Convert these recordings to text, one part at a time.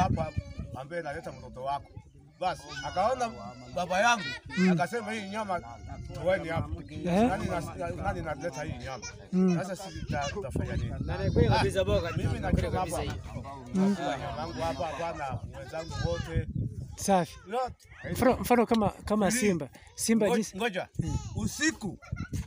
hapa ambaye naleta mtoto wako. Basi akaona baba yangu akasema hii nyama tuweni hapa. Nani na- nani naleta hii nyama? Sasa sisi tuta- tutafanya nini? Mimi nachoma hapa. Nakula nyama yangu hapa hapana wenzangu wote. Safi. Yote. Mfano, mfano kama kama Free. Simba. Simba Ngo- jinsi Ngoja. Usiku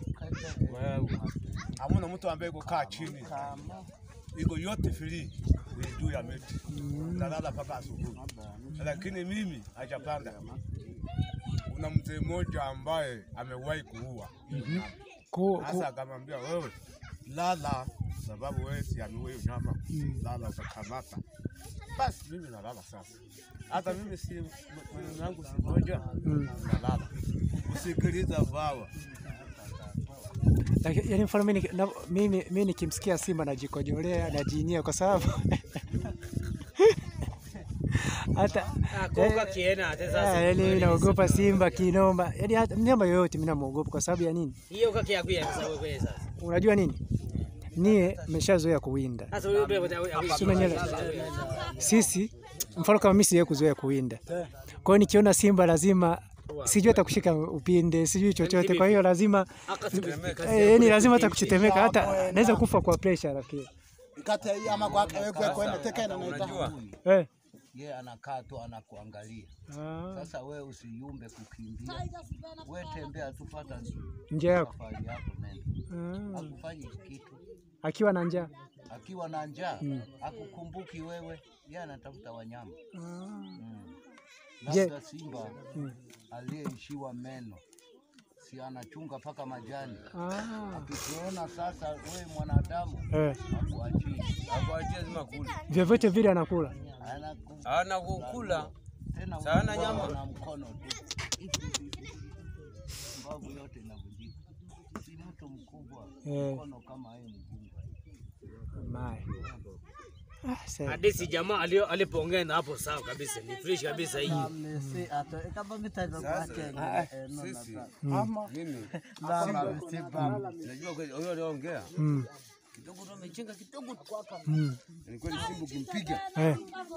hamuna mtu ambaye kukaa chini, iko yote free ni juu ya miti, nalala mpaka asubuhi. Lakini mimi hajapanda. Kuna mzee mmoja ambaye amewahi kuua ku, ku, sasa, akamwambia wewe lala, sababu wewe si ameua hiyo nyama, lala utakamata. Basi mimi nalala sasa, hata mimi si mwenendo wangu si moja, nalala usikiliza bawa Laki- yaani mfano mimi, na, mimi, mimi nikimsikia Simba najikojolea najinyia kwa sababu hata Ah, yaani mimi naogopa Simba kinoma, yaani hata mnyama yoyote mimi namuogopa kwa sababu ya nini? hiyo kakiakuya sasa Unajua nini, nie mmeshazoea kuwinda sasa wewe Si umenyele- sisi mfano kama mimi sijawahi kuzoea kuwinda, kwa hiyo nikiona simba lazima sijui hata kushika upinde sijui chochote, kwa hiyo lazima eh, yani lazima hata kuchetemeka, hata naweza kufa kwa pressure lakini Kata hii ama kwake wewe kwa kwenda teka ina naita. eh. Yeye anakaa tu anakuangalia. Ah, Sasa wewe usiyumbe kukimbia, wewe tembea tu, pata njaa yako safari yako, nenda. ah. Hakufanyi kitu Akiwa na njaa akiwa na njaa, akukumbuki wewe, yeye anatafuta wanyama ah. mm. Je- Labda simba Mm. aliyeishiwa meno si anachunga mpaka majani. Ah. Akikuona sasa wewe mwanadamu, Eh. akuachii Akuachie zima kula. Vyovyote vile anakula anaku Hana kukula. tena Sana unakuwa nyama. na mkono tu, mbavu yote inavunjika. Si mtu mkubwa, Eh. mkono kama yeye mgunga. Mai. Ah, sasa. hadithi jamaa alio alipoongea na hapo sawa kabisa ni fresh kabisa hii Sisi mimi najua kweli huyo aliongea Mm. kidogo ndo amechenga kidogo tu. Mm. Ni kweli Simba ukimpiga Eh.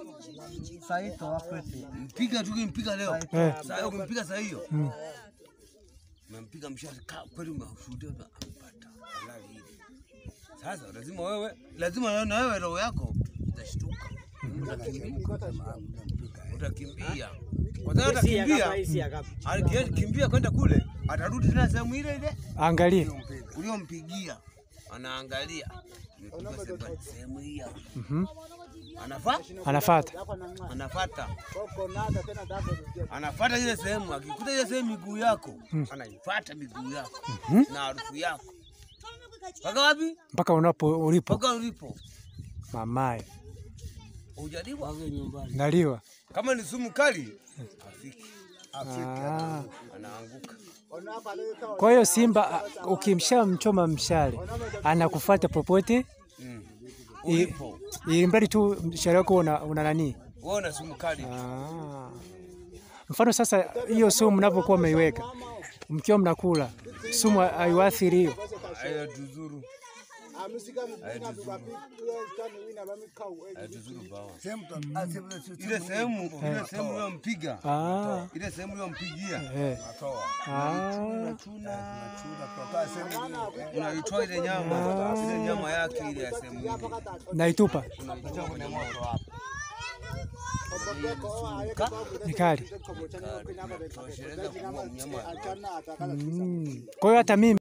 mpiga tu ukimpiga leo Eh. sasa ukimpiga saa hiyo Mm. umempiga mshari ka kweli umeshuhudia na amepata halali hili. Sasa lazima wewe lazima na wewe roho yako itashtuka. Utakimbia. Utakimbia. Kwa sababu Hii si ya atakimbia kapa, hii si ya kapa. akikimbia kwenda kule atarudi tena sehemu ile ile Angalia. uliompigia anaangalia Nimepigwa sehemu- sehemu hii hapa. Mhm. Anafa Anafuata. anafata anafata ile sehemu, akikuta ile sehemu miguu yako anaifata miguu yako na harufu yako mpaka wapi? Mpaka unapo ulipo Mpaka ulipo. mamaye. Hujaliwa Naliwa. kama ni sumu kali, afiki Ah. anaanguka. Kwa hiyo simba ah, ukimshamchoma mshale anakufuata popote, Mm. i- Ulipo ili mradi tu mshale wako una, una nani. wewe una sumu kali, Ah. Mfano sasa, hiyo sumu mnapokuwa mmeiweka mkiwa mnakula, sumu haiwaathiri hiyo. hayo tuzuru hayo tuzuru bawa ile sehemu ile sehemu uliyompiga Ah. ile sehemu uliyompigia Eh. Ah. unaitoa ile nyama ile nyama yake ile ya sehemu ile Naitupa unaitoa kwenye moto hapo ni kali. tosheleza kuua mnyama Mm. Kwa hiyo hata mimi